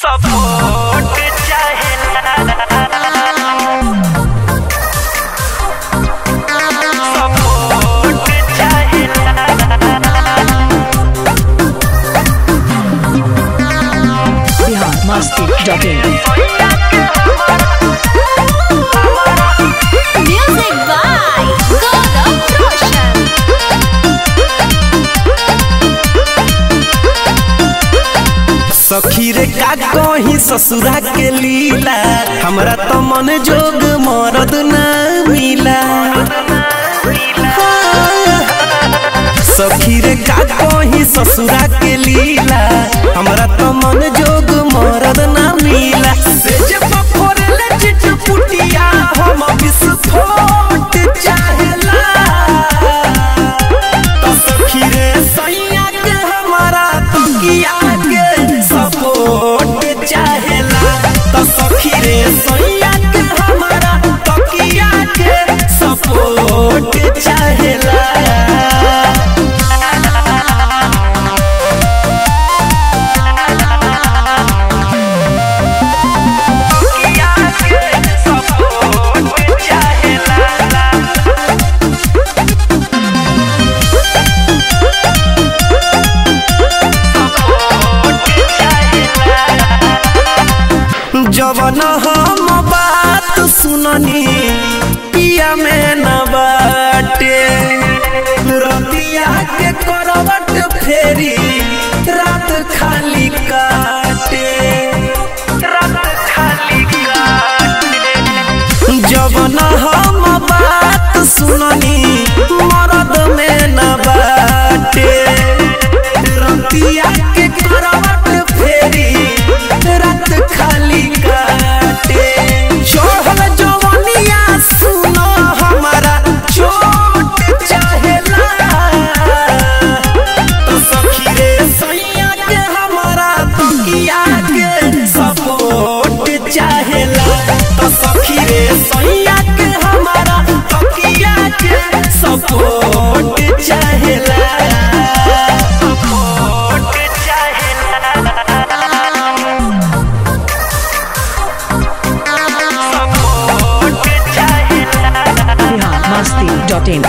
Support चाहेला support चाहेला Bihar Masti dot in Music by Gaurav Roshan. सखी रे का कहीं ससुरा के लीला हमरा तो मन जोग मरद ना मिला सखी रे का कहीं ससुरा के लीला हमरा तो मन जोग मरद ना मिला से जब फोड़ले चिटपुटिया हम विस्फोट चाहेला तो सखी रे सैया के हमारा तकिया के सपोर्ट चाहेला तो सखी रे सैया के हमारा तकिया के सपोर्ट चाहेला सपोर्ट चाहेला जवन हम बात सुननी पिया में न बाटे रतिया के करवट फेरी रात खाली काटे रात खाली जवन हम बात सुननी मरद में न बाटे रतिया के करवट फेरी रात खाली काटे चढ़ल जवनिया सुनो हमारा चोट चाहेला तो सखी रे सैया के हमारा तकिया के सपोर्ट चाहेला तो सखी रे सैया के हमारा तकिया के सपोर्ट चाहेला सपोर्ट चाहेला सपोर्ट चाहेला Bihar Masti dot in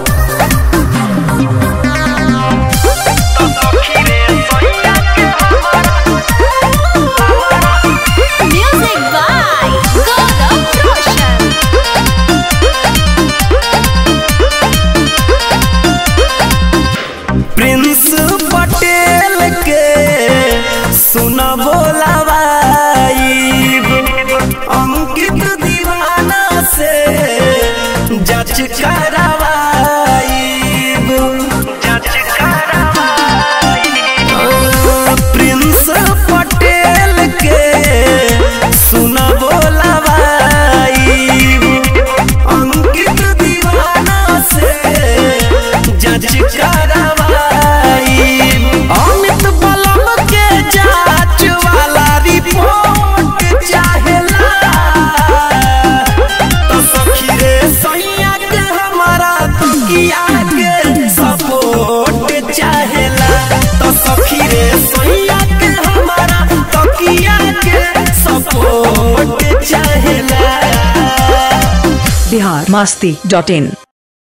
Music by Gaurav Roshan. Prince Patel के सुन बोलावाइब अंकित दीवाना से जच करावाइब जज करवाई प्रिंस पटेल के सुन बोलावाइब अंकित दीवाना से जज करावाइब अमित बलम के जांच वाला रिपोर्ट चाहेला तो सखी रे सैया के हमारा तकिया के सपोर्ट चाहेला तो सखी रे सैया के हमारा तकिया के सपोर्ट चाहेला बिहार मस्ती डॉट इन